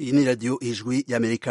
iyi ni radiyo ijwi y'amerika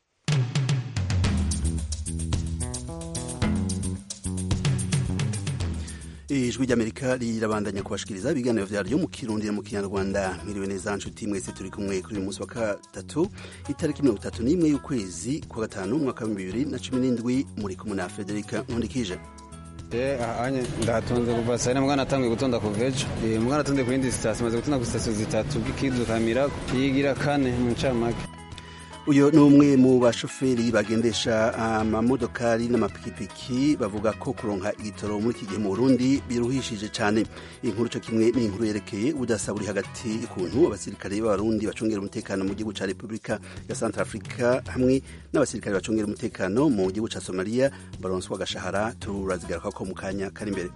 ijwi ry'amerika rirabandanya kubashikiriza ibiganiro vyaryo mu kirundi mu kinyarwanda mwiriwe neza nshuti mwese turi kumwe kuri uyu munsi wa gatatu itariki mirongo itatu n'imwe y'ukwezi kwa gatanu umwaka w'ibihumbi bibiri na cumi n'indwi muri kumwe na federika nkundikije anye ndatunze kuva saa yine mwana atanguye gutonda kuva ejo mwana atonde ku yindi sitasiyo maze gutonda ku sitasiyo zitatu bw'ikidu kamira yigira kane mu ncamake uyu ni umwe mu bashoferi bagendesha amamodokari n'amapikipiki bavuga ko kuronka igitoro muri iki gihe mu burundi biruhishije cyane inkuru cyo kimwe ni inkuru yerekeye ubudasa buri hagati y'ukuntu abasirikare b'abarundi bacungera umutekano mu gihugu cya repubulika ya centre africa hamwe n'abasirikare bacungera umutekano mu gihugu cya somaliya baronswa agashahara turazigaruka ko mu kanya kari imbere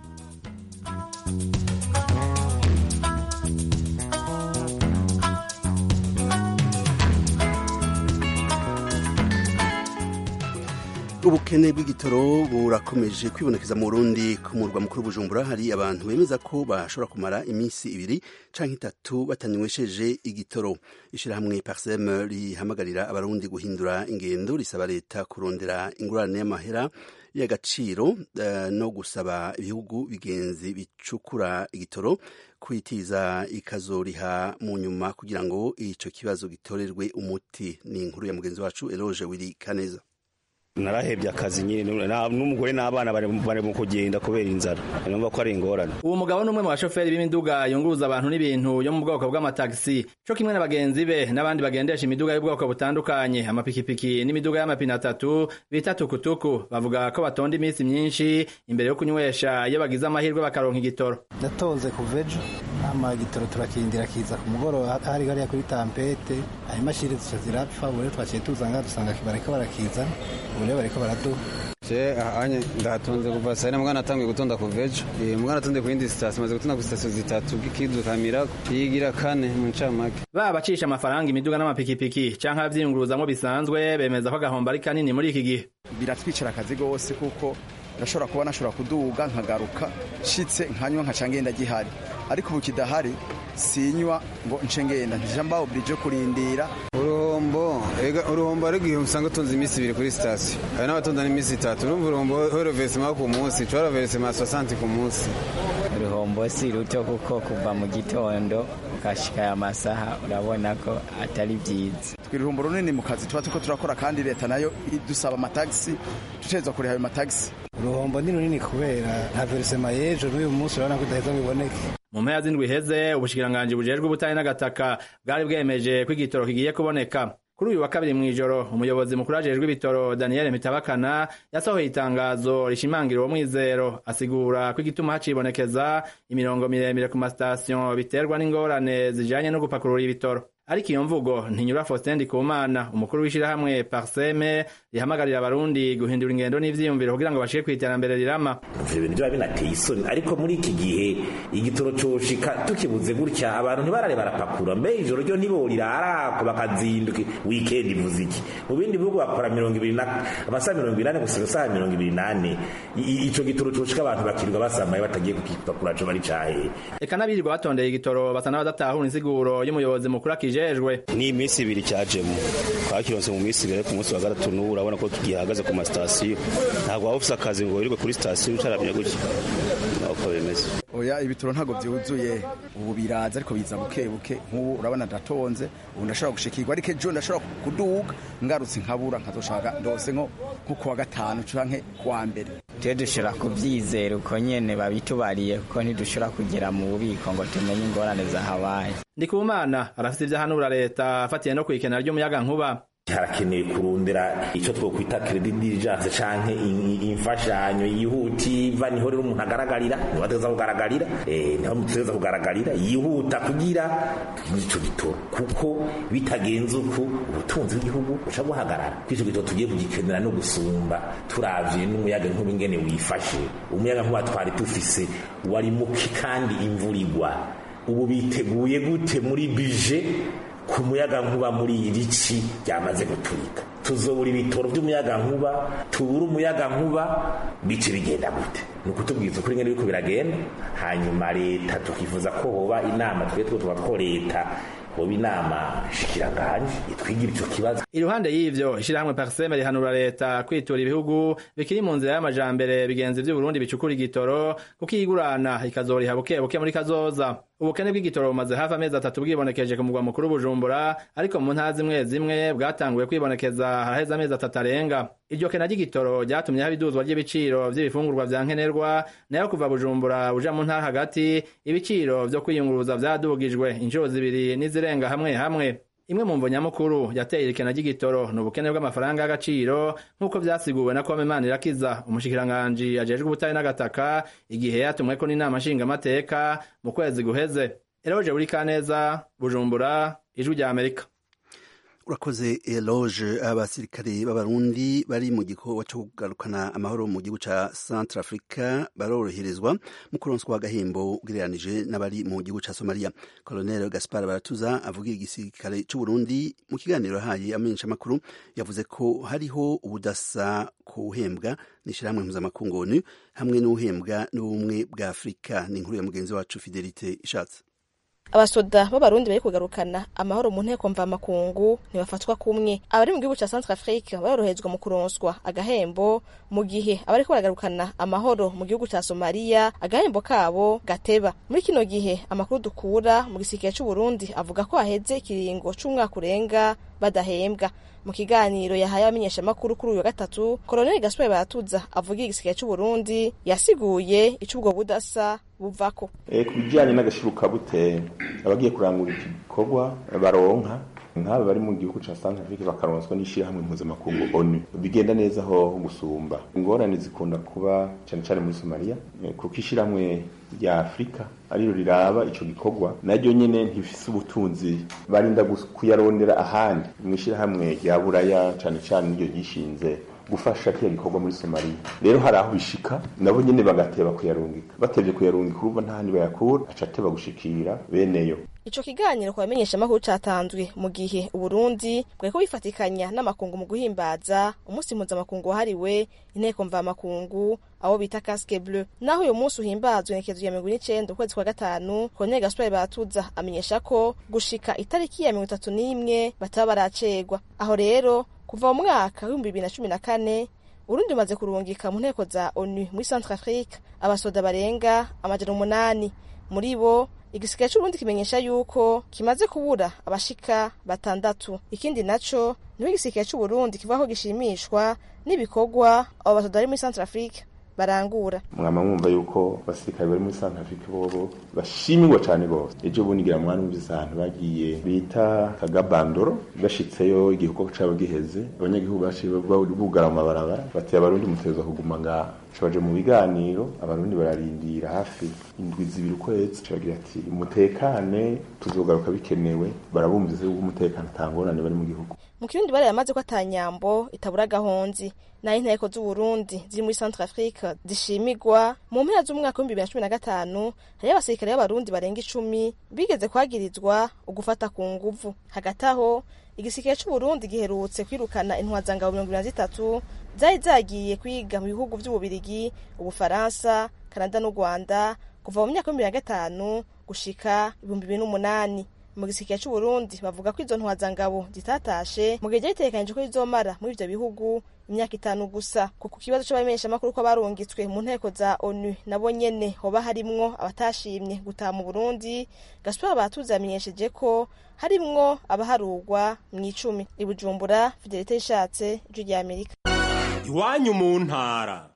ubukene bw'igitoro burakomeje kwibonekeza mu Burundi ku murwa mukuru Bujumbura hari abantu bemeza ko bashobora kumara iminsi ibiri canke itatu batanywesheje igitoro ishirahamwe Parsem rihamagarira abarundi guhindura ingendo risaba leta kurondera ingurane y'amahera y'agaciro uh, no gusaba ibihugu bigenzi bicukura igitoro kwitiza ikazoriha mu nyuma kugira ngo ico kibazo gitorerwe umuti ni inkuru ya mugenzi wacu Eloge Wili Kaneza narahebye akazi nyine n'umugore n'abana bari mu kugenda kubera inzara numva ko ari ingorane uwo mugabo ni umwe mu bashoferi b'imiduga yunguruza abantu n'ibintu yo mu bwoko bw'amatagisi cyo kimwe na bagenzi be n'abandi bagendesha imiduga y'ubwoko butandukanye amapikipiki n'imiduga y'amapine atatu bita tukutuku bavuga ko batonda iminsi myinshi imbere yo kunywesha iyo bagize amahirwe bakaronka igitoro ndatonze kuva ejo ama igitoro turakindira kiza ku mugoroba hari hariya kuri tampete ayo imashini zica zirapfa ubu rero twaciye tuzanga dusanga bariko barakizana ubu rero bariko baraduha je anye ndatunze kuva saa yine mwana atanguye gutonda kuva ejo mwana atonde ku yindi sitasiyo maze gutonda ku sitasiyo zitatu bw'ikidu kamira yigira kane mu ncamake baba bacisha amafaranga imiduga n'amapikipiki canke abavyiyunguruzamwo bisanzwe bemeza ko agahombo ari kanini muri iki gihe biratwicira akazi gose kuko ndashobora kuba nashobora kuduga nkagaruka nshitse nkanywa nkaca ngenda gihari ariko ubu kidahari sinywa ngo nce ngenda ntija mbaho burije kurindira uruhombo ega uruhombo ari igihe usanga utunze iminsi ibiri kuri sitasiyo hari n'abatonda n'iminsi itatu urumva uruhombo horovesema ku munsi corovesema sosanti ku munsi uruhombo si ruto kuko kuva mu gitondo ukashika aya masaha urabona ko atari byiza twe uruhombo runini mu kazi tuba turiko turakora kandi leta nayo idusaba amatagisi dutegerezwa kuriha ayo matagisi uruhombo ni runini kubera nta verisema y'ejo n'uyu munsi urabona ko idaheza ngo iboneke mu mpera z'indwi iheze ubushikiranganji bujejwe ubutari n'agataka bwari bwemeje ko igitoro kigiye kuboneka kuri uyu wa kabiri mw'ijoro umuyobozi mukuru ajejwe ibitoro daniel mitabakana yasohoye itangazo rishimangira uwo mwizero asigura ko igituma hacibonekeza imirongo miremire ku masitasiyo biterwa n'ingorane zijanye no gupakurura ibitoro ariko iyo mvugo ntinyura Faustin Ndikumana umukuru w'ishirahamwe Parseme rihamagarira abarundi guhindura ingendo n'ivyiyumviro kugira ngo bashike kwiterambere rirama ivyo bintu biba binateye isoni ariko muri iki gihe igitoro coshika tukibuze gutya abantu ntibarare barapakura mbe ijoro ryo ntiborirarako bakazinduka weekend ivuze iki mu bindi bihugu bakora mirongo ibiri amasaha mirongo inani gusa isaha mirongo ibiri nane ico gitoro coshika abantu bakirirwa basamaye batagiye kukipakura co bari cahe eka n'abirirwa batondeye igitoro basa n'abadatahura insiguro y'umuyobozi mukuru akije kijejwe ni iminsi ibiri cyajemo twakironse mu minsi ibiri ku munsi wa gatatu n'ubu urabona ko gihagaze ku masitasiyo ntabwo waba ufise akazi ngo wirirwe kuri sitasiyo ucaramya gutya uko bimeze oya ibitoro ntabwo byuzuye ubu biraza ariko biza buke buke nk'ubu urabona ndatonze ubu ndashobora gushikirwa ariko ejo ndashobora kuduga ngarutse nkabura nkazoshaka ndose nko kuwa gatanu canke kuwa mbere twe dushobora kubyizera uko nyene babitubariye kuko ntidushobora kugera mu bubiko ngo tumenye ingorane zahabaye ndikumana arafite ivyo ahanura leta afatiye no kwikena ry'umuyaga nkuba harakenewe kurondera icyo twokwita credit diligence canke imfashanyo yihutiva niho rero umuntu agaragarira niho ateza kugaragarira niho muteza kugaragarira yihuta kugira ico gitoro kuko bitagenze uku ubutunzi bw'igihugu buca buhagarara kw'ico gitoro tugiye kugikenera no gusumba turavye n'umuyaga nkuba ingene wifashe umuyaga nkuba twari dufise wari muki kandi imvura igwa ubu biteguye gute muri bije ku muyaga nkuba muri iri ci ryamaze guturika tuzobura ibitoro by'umuyaga nkuba tubura umuyaga nkuba bice bigenda gute ni ukutubwiza ukuri ngene biriko biragenda hanyuma leta tukifuza ko hoba inama twe two tuba two leta hoba inama shikiranganje itwigira ico kibazo iruhande y'ivyo ishirahamwe parseme rihanura leta kwitura ibihugu bikiri mu nzira y'amajambere bigenzi vy'uburundi bicukura igitoro kuko iyigurana ikazoriha bukebuke muri kazoza ubukene bw'igitoro bumaze hafi amezi atatu bwibonekeje ku mugwa mukuru bujumbura ariko mu ntara zimwe zimwe bwatanguye kwibonekeza haraheze amezi atatu arenga iryo kena ry'igitoro ryatumye haba iduzwa ry'ibiciro vy'ibifungurwa vya nkenerwa nayo kuva bujumbura uja mu ntara hagati ibiciro vyo kwiyunguruza vyadugijwe inshuro zibiri n'izirenga hamwe hamwe imwe mu mvo nyamukuru yateye irikena ry'igitoro ni ubukene bw'amafaranga y'agaciro nk'uko vyasiguwe na kome manirakiza umushikiranganji ajejwe ubutari n'agataka igihe yatumweko n'inama nshingamateka mu kwezi guheze eroje buri kaneza bujumbura ijwi rya amerika urakoze eloge abasirikare b'abarundi bari mu gikorwa cyo kugarukana amahoro mu gihugu ca centre africa baroroherezwa mu kuronswa agahembo ugereranije n'abari mu gihugu ca somalia colonel gaspar baratuza avugira igisirikare c'uburundi mu kiganiro yahaye amenyeshamakuru yavuze ko hariho ubudasa kuhembwa n'ishirahamwe mpuzamakungu onu hamwe n'uhembwa n'ubumwe bwa afurika ni inkuru ya mugenzi wacu fidelite ishatse abasoda b'abarundi bari kugarukana amahoro mu nteko mvamakungu ntibafatwa kumwe abari mu gihugu ca centre afrique baroroherezwa mu kuronswa agahembo mu gihe abariko baragarukana amahoro mu gihugu ca somaliya agahembo kabo gateba muri kino gihe amakuru dukura mu gisirikare c'uburundi avuga ko haheze ikiringo c'umwaka urenga badahembwa mu kiganiro yahaye abamenyeshamakuru kuri uyu wa gatatu koloneli gaspar baratuza avugira igisirikare c'uburundi yasiguye ico ubwo budasa buvako e, ku bijyanye n'agashirukabute abagiye kurangura iki gikorwa baronka nk'aba bari mu gihugu ca Centre Afrique bakaronswa n'ishirahamwe mpuzamakungu ONU bigenda neza ho gusumba ingorane zikunda kuba cyane cyane muri Somalia kuko ishirahamwe rya Afrika ariro riraba ico gikorwa naryo nyene ntifise ubutunzi barinda kuyarondera ahandi mu ishirahamwe rya Buraya cyane cyane niryo gishinze gufasha kiriya gikorwa muri Somalia rero hari aho bishika nabo nyene bagateba kuyarungika batevye kuyarungika urumva nta handi bayakura aca ateba gushikira beneyo ico kiganiro ku bamenyeshamakuru catanzwe mu gihe uburundi bwariko bifatikanya n'amakungu mu guhimbaza umunsi mpuzamakungu wahariwe inteko mvamakungu abo bita casque bleu naho uyu munsi uhimbazwa inekezo ya mirongo n'icenda ukwezi kwa gatanu koloneli gaspar batuza amenyesha ko gushika itariki ya mirongo itatu n'imwe bataba baracegwa aho rero kuva mu mwaka w'ibihumbi bibiri na cumi na kane urundi rumaze kurungika mu nteko za onu muri centre afrique abasoda barenga amajana umunani muri bo igisirikare c'uburundi kimenyesha yuko kimaze kubura abashika batandatu ikindi naco niho igisirikare c'uburundi kivuga ko gishimishwa n'ibikorwa abo basoda bari muri centre afrique barangura mwama mwumva yuko abasirikare bari muri Centre Afrique bobo bashimirwa cane gose ejo bundi ngira mwana umvise ahantu bagiye bita kagabandoro bashitseyo igihugu cabo giheze abanyagihugu baciye bugara mu mabarabara bati abarundi mutezwa kuguma ngaha baje mu biganiro abarundi bararindira hafi indwi zibiri ukwezi bagira ati umutekane tuzogaruka bikenewe barabumvise yuko umutekano atangorane bari mu gihugu mu kirundi bari yamaze ko atanyambo itabura gahonzi nayo inteko z'uburundi ziri muri centre afrique zishimigwa mu mpera z'umwaka w'ibihumbi bibiri na cumi na gatanu hariyo abasirikare b'abarundi barenga icumi bigeze kwagirizwa ugufata ku nguvu hagati aho igisirikare c'uburundi giherutse kwirukana intwazangabo mirongo ibiri na zitatu zari zagiye kwiga mu bihugu vy'ububirigi ubufaransa kanada n'u rwanda kuva mu myaka y'ibihumbi bibiri na gatanu gushika ibihumbi bibiri n'umunani mu gisirikare c'uburundi bavuga ko izo ntwazangabo zitatashe mu gihe ryari ritegekanijwe ko rizomara muri ivyo bihugu imyaka itanu gusa kuko ikibazo c'abamenyeshamakuru ko barungitswe mu nteko za onu nabo nyene hoba harimwo abatashimye gutaha mu burundi gaspar batuzi yamenyesheje ko harimwo abaharugwa mw'icumi i bujumbura fidelite yishatse ijwi rya amerika iwanyu mu ntara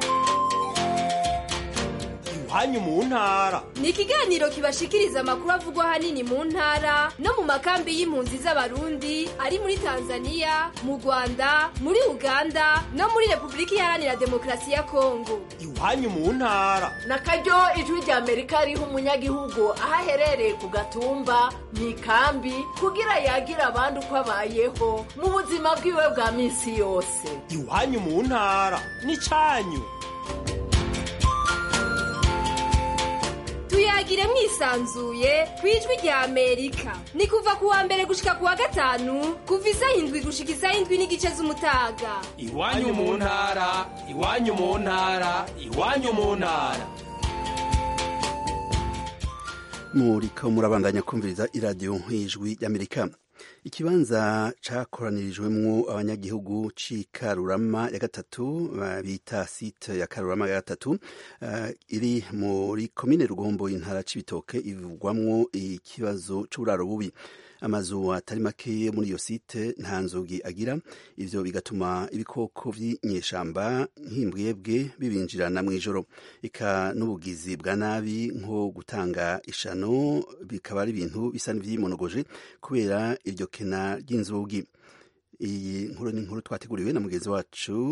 iwanyu mu ntara ni ikiganiro kibashikiriza amakuru avugwa ahanini mu ntara no mu makambi y'impunzi z'abarundi ari muri tanzania mu rwanda muri uganda no muri repubulika iharanira demokarasi ya kongo iwanyu mu ntara na karyo ijwi rya amerika riha umunyagihugu aho aherereye ku gatumba mu ikambi kugira yagira abandi uko abayeho mu buzima bwiwe bwa minsi yose iwanyu mu ntara ni cyanyu tuyagire mwisanzuye ku ijwi rya amerika ni kuva ku wa mbere gushika ku wa gatanu kuva isaha indwi gushika isaha indwi n'igice z'umutaga iwanyu mu ntara iwanyu mu ntara iwanyu mu ntara muriko murabandanya kumviriza iradiyo y'ijwi y'amerika ikibanza cakoranirijwemwo abanyagihugu c'ikarurama ya gatatu bita site ya karurama ya gatatu uh, iri muri komine rugombo intara c'ibitoke ivugwamwo ikibazo c'uburaro bubi amazu atari make muri iyo site nta nzugi agira ivyo bigatuma ibikoko vy'inyeshamba nk'imbwebwe bibinjirana mw'ijoro eka n'ubugizi bwa nabi nko gutanga ishano bikaba ari ibintu bisa n'ivyimonogoje kubera iryo kena ry'inzugi iyi nkuru ni inkuru twateguriwe na mugenzi wacu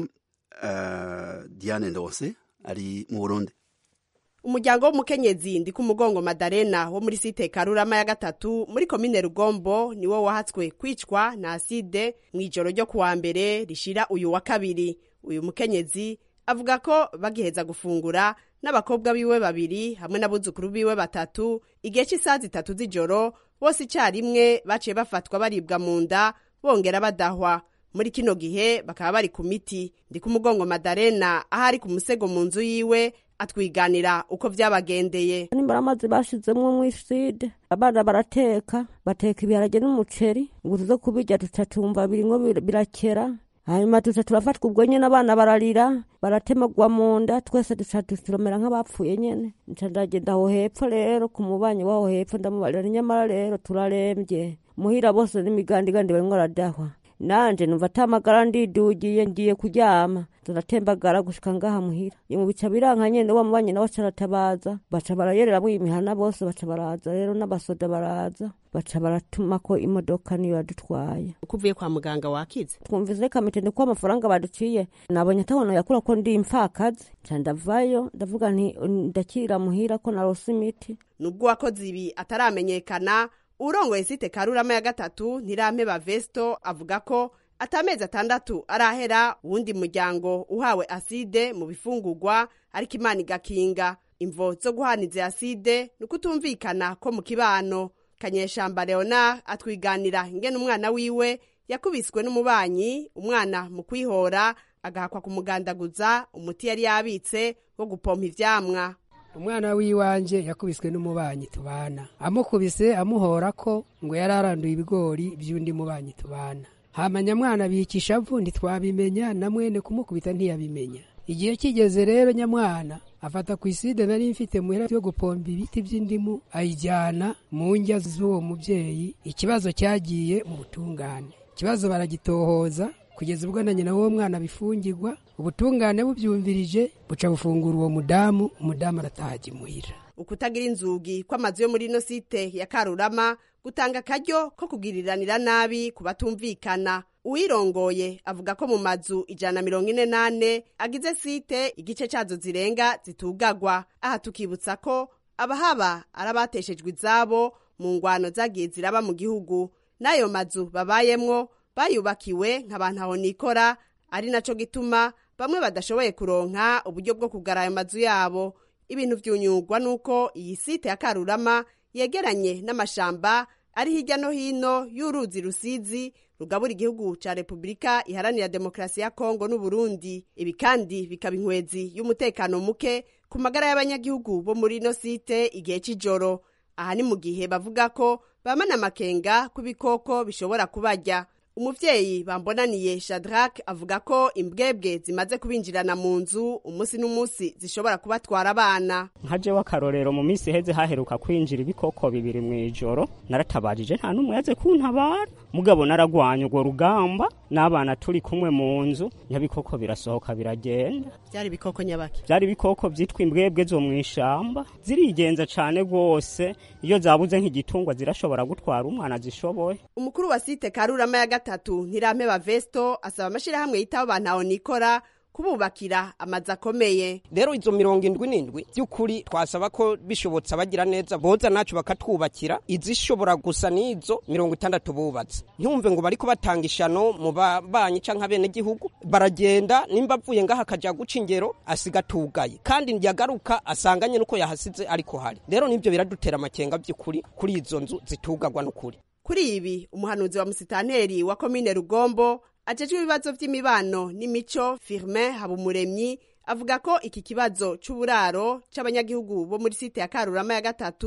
uh, Diane Ndose ari mu Burundi umuryango w'umukenyezi ndi ku mugongo madarena wo muri site karurama ya gatatu muri komine rugombo niwo wahatswe kwicwa na aside mu ijoro ryo kuwa mbere rishira uyu wa kabiri uyu mukenyezi avuga ko bagiheza gufungura n'abakobwa biwe babiri hamwe n'abuzukuru biwe batatu igihe cy'isaha zitatu z'ijoro bose icyarimwe baciye bafatwa baribwa mu nda bongera badahwa muri kino gihe bakaba bari ku miti ndi ku mugongo madarena aho ari ku musego mu nzu yiwe atwiganira uko vyabagendeye nimbara amazi bashizemwo mw'iside abana barateka bateka ibiharage n'umuceri ngo tuze kubirya tuca tumva birimwo birakera hanyuma tuca turafatwa ubwo nyene abana bararira baratemagwa mu nda twese duca turomera nk'abapfuye nyene nca ndagenda aho hepfo rero ku mubanyi w'aho hepfo ndamubarira nyamara rero turarembye muhira bose n'imigandigandi barimwo aradahwa nanje numva atamagara ndidugiye ngiye kuryama turatembagara gushika ngaha muhira mu bica biranka nyene wa mubanyi nawe caratabaza baca barayereramwo imihana bose baca baraza rero n'abasoda baraza baca baratumako imodoka niyo yadutwaye uko uvuye kwa muganga wakize twumvise reka mitende ko amafaranga baduciye nabonye atahono yakura ko ndi impfakazi nca ndavayo ndavuga nti ndakira muhira ko narose imiti nubwo uwakoze ibi ataramenyekana urongoye site karurama ya gatatu ntirampeba vesto avuga ko atamezi atandatu arahera uwundi muryango uhawe aside mu bifungurwa ariko imana igakinga imvo zo guhaniza aside ni ukutumvikana ko mu kibano kanyeshamba leonard atwiganira ingene umwana wiwe yakubiswe n'umubanyi umwana mu kwihora agahakwa kumugandaguza umuti yari yabitse wo gupompa ivyamwa umwana w'iwanje yakubiswe n'umubanyi tubana amukubise amuhora ko ngo yari aranduye ibigori by'undi mubanyi tubana hamanya mwana bikisha avu ntitwabimenya na mwene kumukubita ntiyabimenya igihe kigeze rero nyamwana afata ku iside nari mfite muhera yo gupomba ibiti by'indimu ayijyana mu njya z'uwo mubyeyi ikibazo cyagiye mu butungane ikibazo baragitohoza kugeza ubwo na nyina w'uwo mwana bifungirwa ubutungane bubyumvirije buca bufungura uwo mudamu umudamu arataha imuhira ukutagira inzugi kw'amazu yo muri ino site ya karurama gutanga akaryo ko kugiriranira nabi ku batumvikana uwirongoye avuga ko mu mazu ijana na mirongo ine n'ane agize site igice cyazo zirenga zitugagwa aha tukibutsa ko abahaba ari abateshejwe izabo mu ngwano zagiye ziraba mu gihugu n'ayo mazu babayemwo bayubakiwe nk'abantu aho nikora ari naco gituma bamwe badashoboye kuronka uburyo bwo kugara ayo mazu yabo ibintu vyunyugwa nuko iyi site ya karurama yegeranye n'amashamba ari hirya no hino y'uruzi rusizi rugabura igihugu ca repubulika iharanira demokarasi ya kongo n'uburundi ibi kandi bikaba inkwezi y'umutekano muke ku magara y'abanyagihugu bo muri ino site igihe c'ijoro aha ni mu gihe bavuga ko bamana amakenga ku bikoko bishobora kubarya umuvyeyi bambonaniye shadrack avuga ko imbwebwe zimaze kubinjirana mu nzu umunsi n'umunsi zishobora kubatwara abana nka jewe akarorero mu minsi iheze haheruka kwinjira ibikoko bibiri mu ijoro naratabajije nta n'umwe yaze kuntabara mugabo naragwanya urwo rugamba n'abana turi kumwe mu nzu nyabikoko birasohoka biragenda byari ibikoko nyabaki byari ibikoko vyitwa imbwebwe zo mw'ishamba zirigenza cane rwose iyo zabuze nk'igitungwa zirashobora gutwara umwana zishoboye umukuru wa site karurama ya gatatu ntirampeba vesto asaba amashirahamwe yitaho bantaho nikora kububakira amazu akomeye rero izo mirongo indwi n'indwi by'ukuri twasaba ko bishobotse abagira neza boza nacu bakatwubakira izishobora gusa n'izo mirongo itandatu bubatse ntumve ngo bariko batanga ishano mu babanyi canke abenegihugu baragenda nimba avuye ngaha akaja guca ingero asiga atugaye kandi yagaruka asanganye nuko yahasize ariko hari rero nivyo biradutera amakenga by'ukuri kuri izo nzu zitugagwa n'ukuri kuri ibi umuhanuzi wa musitanteri wa komine rugombo ajejwe ibibazo vy'imibano n'imico firmin habumuremyi avuga ko iki kibazo c'uburaro c'abanyagihugu bo muri site ya karurama ya gatatu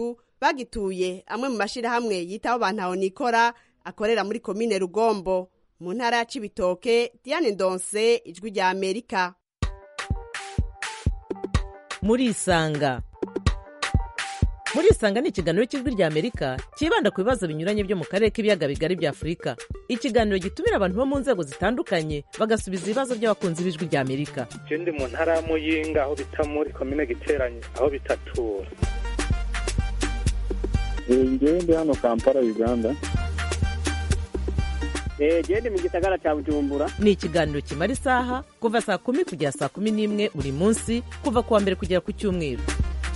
bagituye amwe mu mashirahamwe yitaho bantaho nikora akorera muri komine rugombo mu ntara ya cibitoke diane ndonse ijwi rya amerika murisanga murisanga ni ikiganiro cy'ijwi rya amerika cyibanda ku bibazo binyuranye byo mu karere k'ibiyaga bigari bya afurika ikiganiro gitumira abantu bo mu nzego zitandukanye bagasubiza ibibazo by'abakunzi b'ijwi rya amerika je ndi mu ntara ya muyinga aho bita muri komine giteranye aho bitatura ngewe ndi hano kampala uganda genda mu gisagara cya bujumbura ni ikiganiro kimara isaha kuva saa kumi kugera saa kumi n'imwe buri munsi kuva ku wa mbere kugera ku cyumweru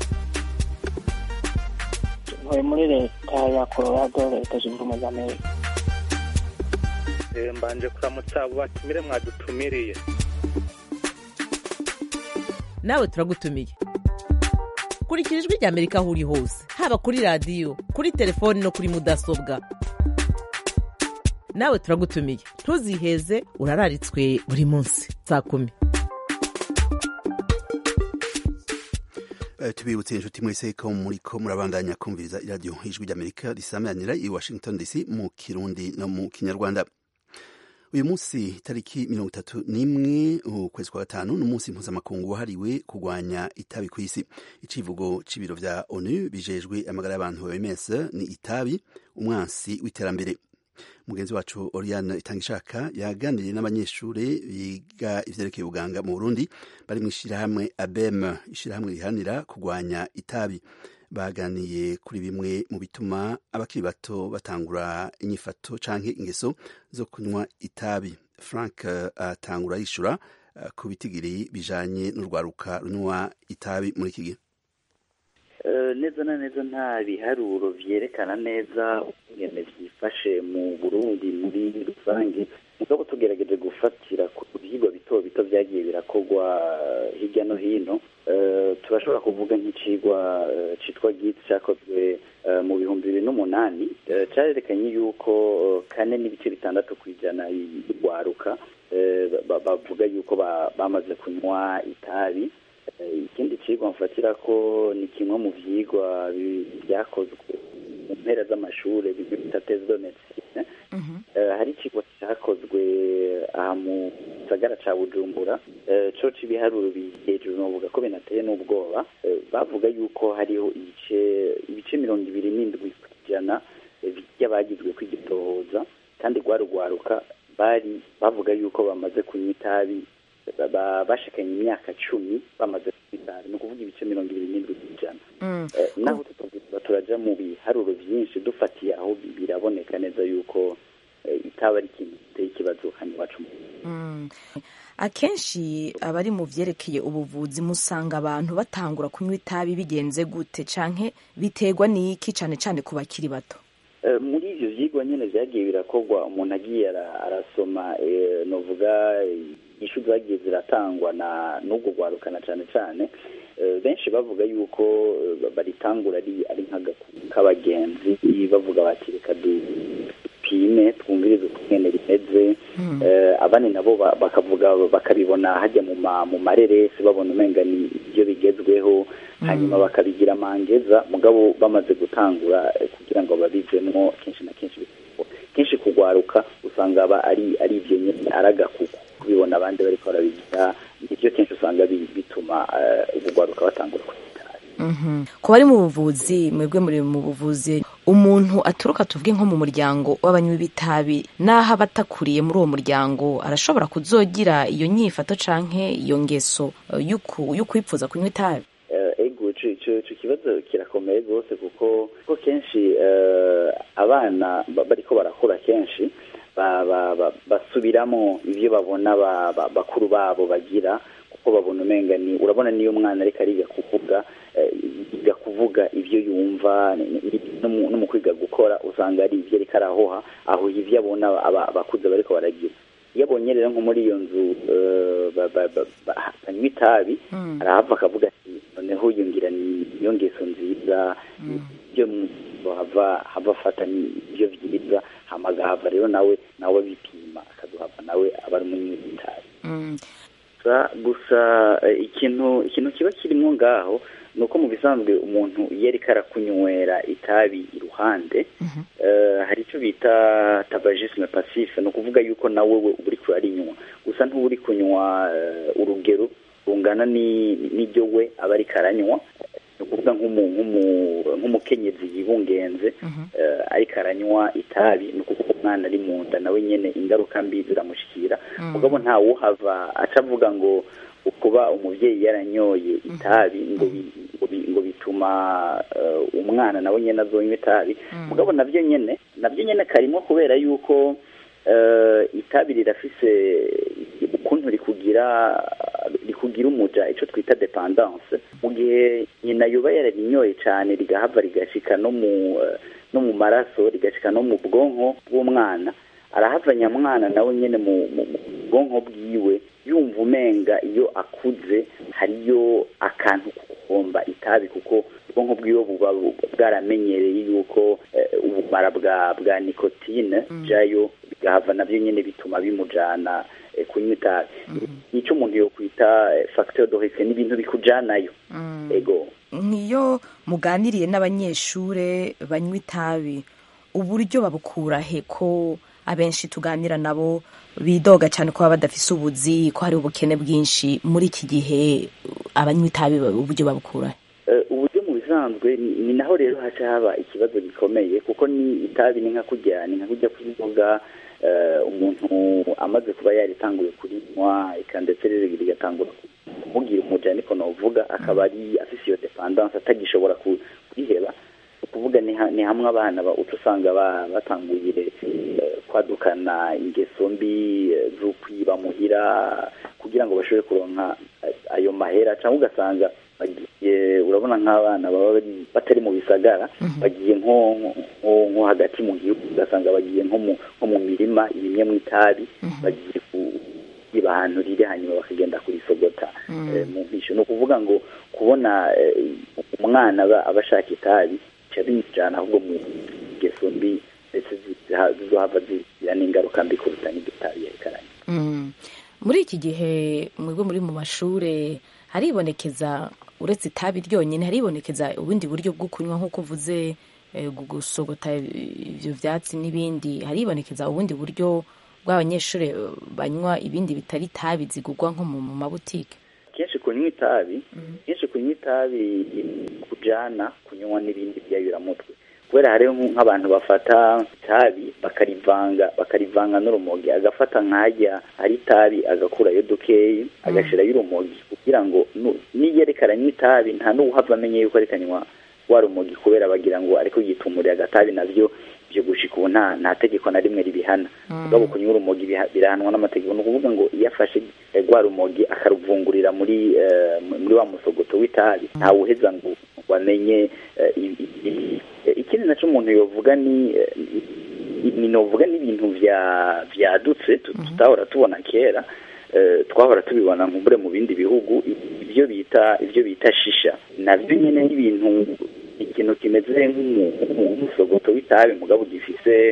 ntuye muri leta ya colorado leta zunze ubumwe za amerika Eh, mbanje kuramutsa abo batumire mwadutumiriye nawe turagutumiye kurikira ijwi rya amerika aho uri hose haba kuri radiyo kuri telefoni no kuri mudasobwa nawe turagutumiye ntuziheze urararitswe buri munsi saa kumi Eh, tubibutse inshuti mwese ko muriko murabandanya kumviriza iradiyo ijwi ry'amerika risamanira i washington dc mu kirundi no mu kinyarwanda uyu munsi tariki mirongo itatu n'imwe ukwezi kwa gatanu n'umunsi mpuzamakungu wahariwe kurwanya itabi ku isi icivugo c'ibiro vya onu bijejwe amagara y'abantu oms ni itabi umwansi w'iterambere mugenzi wacu oriane itangishaka yaganiriye n'abanyeshuri biga ivyerekeye ubuganga mu burundi bari mu ishirahamwe abem ishirahamwe riharanira kurwanya itabi baganiye kuri bimwe mu bituma abakiri bato batangura inyifato canke ingeso zo kunywa itabi frank eh, atangura yishura eh, ku bitigiri bijanye n'urwaruka runywa itabi muri iki gihe Eh, neza na neza nta biharuro vyerekana neza ingene vyifashe mu burundi muri rusange mugabo tugerageje gufatira ku vyigwa bito bito vyagiye birakorwa eh, hirya no hino Eh, turashobora kuvuga nk'icigwa eh, citwa git cakozwe eh, mu bihumbi bibiri n'umunani eh, carerekanye yuko eh, kane n'ibice bitandatu kw'ijana y'urwaruka eh, ba- bavuga yuko ba- bamaze kunywa itabi Eh, ikindi cigwa mfatira ko ni kimwe mu vyigwa bi- vyakozwe mu mpera z'amashure bimwe bita tese de medecine Eh, hari icigwa cakozwe aha mu gisagara ca bujumbura Eh, co c'ibiharuro biri hejuru novuga ko binateye n'ubwoba Eh, bavuga yuko hariho ibice ibice mirongo ibiri n'indwi kw'ijana eh, vy'abagizwe kw'igitohoza kandi rwarugwaruka bari bavuga yuko bamaze kunywa itabi ba- ba- bashikanye imyaka cumi bamaze kunywa itabi ni ukuvuga ibice mirongo ibiri n'indwi kw'ijana Eh, naho tutavuga turaja mu biharuro vyinshi dufatiye aho bi- biraboneka neza yuko eh, itabi ari ikintu giteye ikibazo hano iwacu mu Mm. akenshi abari mu vyerekeye ubuvuzi musanga abantu batangura kunywa itabi bigenze gute canke biterwa n'iki cane cane ku bakiri bato Eh, muri ivyo vyigwa nyene vyagiye birakorwa umuntu agiye ara- arasoma eh, novuga ishu zagiye ziratangwa na n'ubwo rwarukana cane cane Eh, benshi bavuga yuko eh, baritangura ari ari nk'agakuru k'abagenzi bavuga bati reka dupime twumvirize ukungene rimeze Eh, abandi nabo ba- bakavuga bakabibona hajya mu ma- mu mareresi babona umenga ni ibyo bigezweho hanyuma bakabigira mangeza mugabo bamaze gutangura eh, kugira ngo babivemwo kenshi na kenshi bikorwa. kenshi kugwaruka usanga aba ari ari ibyo nyine ari agakuku kubibona abandi bariko barabigira nivyo kenshi usanga bi- bituma eh, ubugwaruka batangura kunywa Mhm. ku bari mu buvuzi mwebwe muri mu buvuzi umuntu aturuka tuvuge nko mu muryango w'abanywi b'itabi n'aho aba atakuriye muri uwo muryango arashobora kuzogira iyo nyifato canke iyo ngeso eh, y'uku- y'ukwipfuza kunywa itabi Eh, ego ico ico- ico kibazo kirakomeye rwose kuko kuko kenshi eh, abana ba- bariko barakura kenshi ba- ba- ba- basubiramo ivyo babona ba- ba- bakuru babo bagira kuko babona umenga ni urabona niyo umwana ariko ariga kuvuga eh, yiga kuvuga ivyo yumva ni- ni- no mu- no mu kwiga gukora usanga ari ivyo ariko arahoha aho ivyo abona aba- abakuze bariko baragira iyo abonye rero nko muri iyo nzu eh, ba- ba- ba- ba- banywa itabi arahava akavuga ati noneho yungira ni iyo ngeso nziza ibyo mu- hava hava afata ni ibyo byiza hama agahava rero nawe nawe bipima akaduhava nawe aba ari umunywi w'itabi gusa gusa eh, ikintu ikintu kiba kirimo ngaho ni uko mu bisanzwe umuntu iyo ariko arakunywera itabi iruhande eh, hari icyo bita tabagisme passive ni ukuvuga yuko nawe we uba uri kurarinywa gusa ntuba uri kunywa eh, urugero rungana ni- n'ibyo we aba ariko aranywa ni ukuvuga nk'umu- nk'umu- nk'umukenyezi yibungenze eh, ariko aranywa itabi ni ukuvuga umwana ari mu nda nawe nyine ingaruka mbi ziramushyikira mugabo ntawuhava aca avuga ngo kuba umubyeyi yaranyoye itabi ngo bi- ngo bi- ngo bituma eh, umwana nawe nyine azonywa itabi mugabo nabyo nyine nabyo nyine karimo kubera yuko eh, itabi rirafise ukuntu rikugira rikugira umuja icyo twita dependance mu gihe nyina yuba yararinyoye cyane rigahava rigashika no mu eh, no mu maraso rigashika no mu bwonko bw'umwana arahava nyamwana nawe nyine mu mu- mu bwonko bwiwe yumva umenga iyo akuze hariyo akantu ko guhomba itabi kuko ubwonko bwiwe buba bu- bwaramenyereye yuko eh, ubumara bwa bwa nikotine jayo bigahava nabyo nyine bituma bimujana eh, kunywa itabi nicyo umuntu yokwita eh, facteur de risque ni ibintu bikujanayo ego nk'iyo muganiriye n'abanyeshure banywa itabi uburyo babukura he ko abenshi tuganira nabo bidoga cyane ko baba badafise ubuzi ko hari ubukene bwinshi muri iki gihe abanywa itabi uburyo babukura he Eh, uburyo mu bisanzwe ni ni naho rero haca haba ikibazo gikomeye kuko ni itabi ni nka kurya ni nka kurya kw'inzoga eh, umuntu amaze kuba yaritanguye kurinywa eka ndetse rero rigatangura kumubwira umuja niko novuga akaba ari afise iyo dependance atagishobora ku- kuriheba ukuvuga ni ha- ni hamwe abana ba- uca usanga ba- batanguye eh, kwadukana ingeso mbi eh, zo kwiba muhira kugira ngo bashobore kuronka eh, ayo mahera cyangwa ugasanga bagiye urabona nk'abana baba bari- batari mu bisagara bagiye nko nko- nko hagati mu gihugu ugasanga bagiye nko mu nko mu mirima irimye mu itabi bagiye ku kwiba ahantu riri hanyuma bakagenda kurisogota eh, mu mpisho ni ukuvuga ngo kubona eh, umwana aba aba ashaka itabi bica bimujyana ahubwo mu ngeso mbi ndetse ziza- zizohava zigira n'ingaruka mbi kuruta n'iryo tabi yerekeranye Mm. muri iki gihe mwebwe muri mu mashure haribonekeza uretse itabi ryonyine haribonekeza ubundi buryo bwo kunywa nk'uko uvuze eh, gu- gusogota ibyo byatsi n'ibindi haribonekeza ubundi buryo bw'abanyeshuri eh, banywa ibindi bitari itabi zigurwa nko mu mu mabutike kenshi kunywa itabi kenshi kunywa itabi kujana kunywa n'ibindi byayuramutwe kubera hariho nk- nk'abantu bafata itabi bakarivanga bakarivanga n'urumogi agafata nk'ajya ari itabi agakurayo dukeyi agashirayo urumogi kugira ngo nu- niyo aranywa itabi nta n'uwuhava amenye yuko ariko anywa wa rumogi kubera bagira ngo ariko yitumuriye agatabi navyo byo gushika ubu nta nta tegeko na rimwe ribihana mugabo kunywa urumogi biha- birahanwa n'amategeko ni ukuvuga ngo iyo afashe eh, rwa rumogi akaruvungurira muri eh, muri wa musogoto w'itabi ntawuheza ngo ngo amenye eh, i- i- i- eh, ikindi naco umuntu yovuga ni eh, ni- ni novuga n'ibintu vya vyadutse tu- tutahora tubona kera eh, twahora tubibona nkumbure mu bindi bihugu ibyo bita ibyo bita shisha navyo nyene n'ibintu ikintu kimeze nk'umu- nk'umusogoto w'itabi mugabo gifise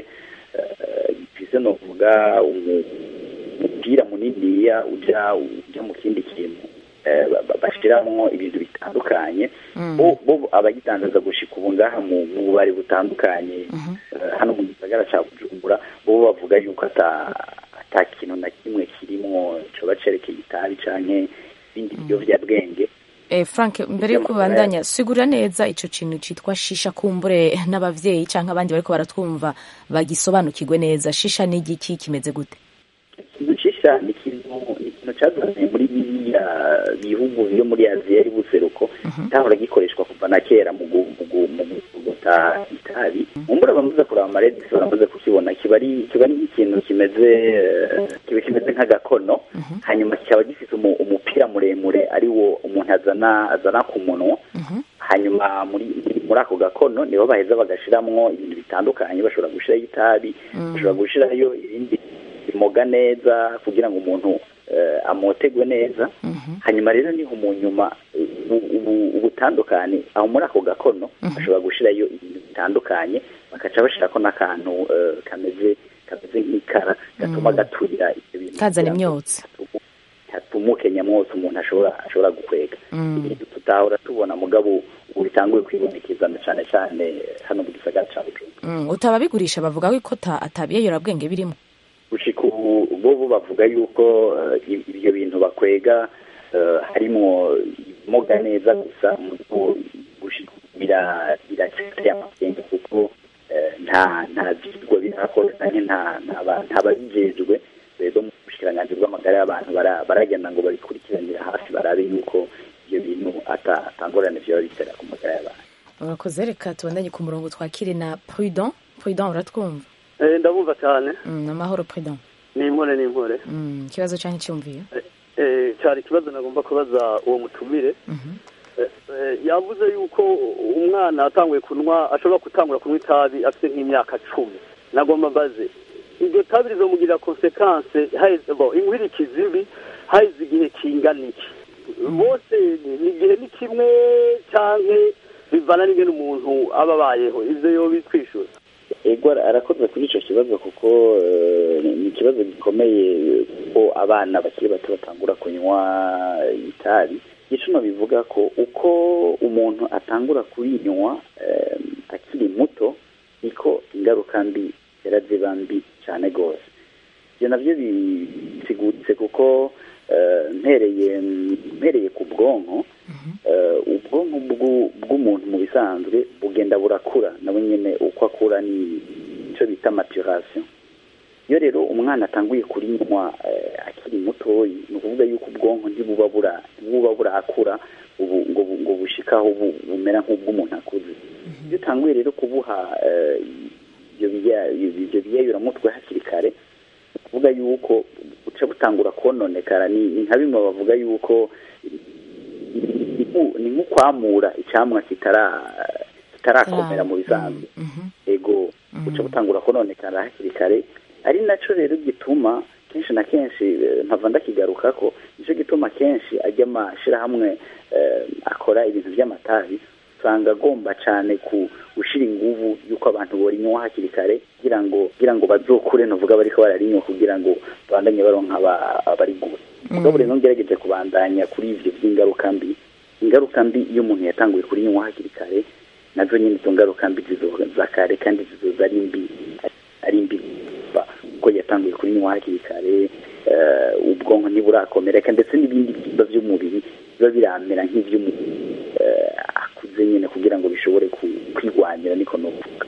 eh, gifise novuga umu- umupira muniniya uja uja mu kindi kintu eh, ba- ba- bashiramwo ibintu bitandukanye bo bo abagitangaza gushika ubu ngaha mu mu bubari butandukanye eh, hano mu gisagara ca bujumbura bo bavuga yuko ata ata kintu na kimwe kirimwo coba cerekeye itabi canke ibindi biyovyabwenge Eh, Frank mbere yuko ubandanya sigura neza ico kintu citwa shisha kumbure n'abavyeyi canke abandi bariko baratwumva bagisobanukirwe neza shisha ni igiki kimeze gute ikintu cisha ni ikintu ni ikintu cazanye muri biriya bihugu byo muri aziya y'ubuseruko cyahora gikoreshwa kuva na kera mu gu- mu gu- mu gutota itabi mumbura bamaze kuraba amaredisi baramaze kukibona kiba ari kiba ari nk'ikintu kimeze eh, kiba kimeze nk'agakono hanyuma kikaba gifite umu- umupira muremure ari wo umuntu azana azana ku munwa hanyuma muri muri ako gakono nibo baheza bagashiramwo ibintu bitandukanye bashobora gushirayo itabi bashobora gushirayo ibindi bimoga neza kugira ngo umuntu eh, amotegwe neza hanyuma rero niho mu nyuma ubu- ubu- ubutandukane aho muri ako gakono bashobora gushirayo ibintu bitandukanye bakaca bashirako n'akantu eh, kameze kameze nk'ikara gatuma gaturira ibyo bintu kazana kugira ngo imyotsi hatumuke nyamwose umuntu ashobora ashobora gukwega Mm. ibintu tutahora tubona mugabo ubu bitanguye kwibonekeza cyane cyane hano mu gisagara cya bujumbura Mm, utababigurisha bavuga ko ikota atabiyeyurabwenge birimo gushika ubu bo bo bavuga yuko eh, ibyo bintu bakwega eh, harimo imoga neza gusa mugo gushika ubu bira biracyari amakenga kuko eh, nta nta vyigwa birakorwa canke nta nta ba- nta babijejwe rero mu bushikiranganji bw'amagara y'abantu bara- baragenda ngo babikurikiranire hafi barabe yuko ibyo bintu ata- atangorane vyoba bitera ku magara y'abantu urakoze reka tubandanye ku murongo twakire na prudent prudent uratwumva Eh, ndabumva cyane Mm, amahoro prudent ni impore ni impore Mm, ikibazo canke cyumviye Eh, cyari ikibazo nagomba kubaza uwo mutumire Eh, eh, yavuze yuko umwana atanguye kunywa ashobora gutangura kunywa itabi afite nk'imyaka cumi nagomba mbaze iryo tabi rizomugirira konsekanse haheze bo inkwirikizi mbi haheze igihe kingana iki bose ni- ni igihe ni kimwe canke bivana n'ingene umuntu aba abayeho ivyo yo bitwishyura ego arakoze kuri icyo kibazo kuko eh, ni ikibazo gikomeye ko abana bakiri bato batangura kunywa itabi icuno bivuga ko uko umuntu atangura kurinywa eh, akiri muto niko ingaruka mbi zera ziba mbi cyane rwose ibyo nabyo bisiguritse kuko eh, mpereye mpereye ku bwonko eh, ubwonko bw'u- bw'umuntu mu bisanzwe bugenda burakura nawe nyine uko akura ni icyo bita maturation iyo rero umwana atanguye kurinywa eh, akiri mutoyi ni ukuvuga yuko ubwonko ntibuba bura ntibuba burakura ubu ngo bu- ngo bushikaho bu- bumera nk'ubw'umuntu akuze iyo utanguye rero kubuha eh, ibyo biya- ibyo biyayuramutwe hakiri kare ni ukuvuga yuko buca butangura kononekara ni ni nka bimwe bavuga yuko ni nku- ni nk'ukwamura icyamwa kitara kitarakomera mu bisanzwe ego buca butangura kononekara hakiri kare ari nacyo rero gituma kenshi na kenshi eh, mpava ndakigaruka ko nicyo gituma kenshi ajya amashyirahamwe eh, akora ibintu by'amatabi usanga agomba cyane ku gushyira inguvu y'uko abantu borinywa hakiri kare kugira ngo kugira ngo bazokure ntuvuga bariko bararinywa kugira ngo babandanye baronka aba- abarigura mugabo rero ngerageje kubandanya kuri ivyo by'ingaruka mbi ingaruka mbi iyo umuntu yatanguye kurinywa hakiri kare nazo nyine izo ngaruka mbi zizoza kare kandi zizoza ari mbi ari mbi kuva kuko yatanguye kurinywa hakiri kare eh, ubwonko ntiburakomereka ndetse n'ibindi byimba by'umubiri biba biramera nk'iby'umuntu eh, akuze nyine kugira ngo bishobore ku- kwigwanira niko novuga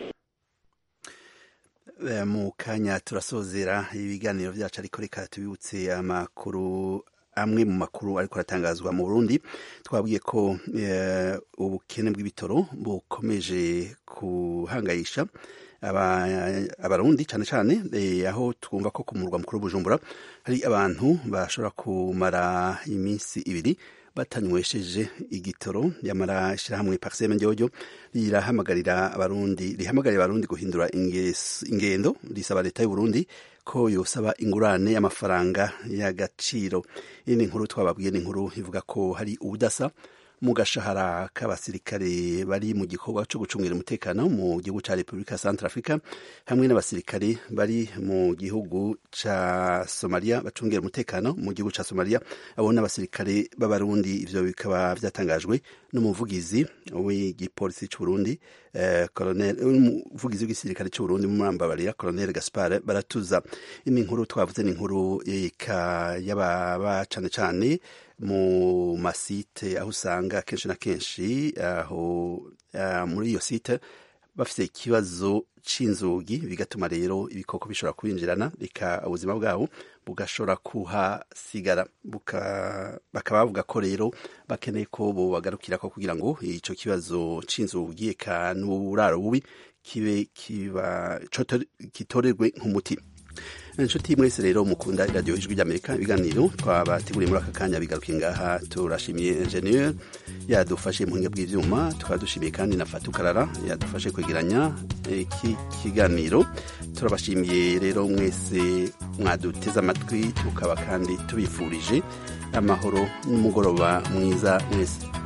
Eh, mu kanya turasozera ibiganiro byacu ariko reka tubibutse amakuru amwe mu makuru ariko aratangazwa mu Burundi twabwiye ko eh, ubukene bw'ibitoro bukomeje kuhangayisha aba- abarundi cyane cyane eh, aho twumva ko ku murwa mukuru Bujumbura hari abantu bashobora kumara iminsi ibiri batanywesheje igitoro yamara ishyirahamwe pariseme njyojo rirahamagarira abarundi rihamagarira abarundi guhindura inges- ingendo risaba leta y'u Burundi ko yosaba ingurane y'amafaranga y'agaciro iyi ni inkuru twababwiye ni inkuru ivuga ko hari ubudasa mu gashahara k'abasirikare bari mu gikorwa cyo gucungira umutekano mu gihugu cya repubulika ya centre africa hamwe n'abasirikare bari mu gihugu cya somalia bacungira umutekano mu gihugu cya somalia abo n'abasirikare b'abarundi ivyo bikaba byatangajwe n'umuvugizi w'igipolisi c'uburundi eh, colonel umuvugizi w'igisirikare c'uburundi mumambabarira colonel gaspar baratuza ini nkuru twavuze ni inkuru ika y'ababa cane cane mu masite aho usanga kenshi na kenshi aho uh, muri iyo site bafite ikibazo c'inzugi bigatuma rero ibikoko bishobora kwinjirana bika ubuzima bwabo bugashobora kuhasigara buka, bakaba bavuga ko rero bakeneye ko bobagarukira ko kugira ngo ico kibazo c'inzugi eka n'uburaro bubi kibe kiba kitorerwe nk'umuti inshuti mwese rero mukunda iradiyo ijwi ry'amerika ibiganiro twabateguriye muri aka kanya bigarukiye ngaha turashimiye enjeniyeri yadufashe mu buhinga bw'ibyuma tukaba dushimiye kandi na fatukarara yadufashe kwegeranya iki kiganiro turabashimiye rero mwese mwaduteze amatwi tukaba kandi tubifurije amahoro n'umugoroba mwiza mwese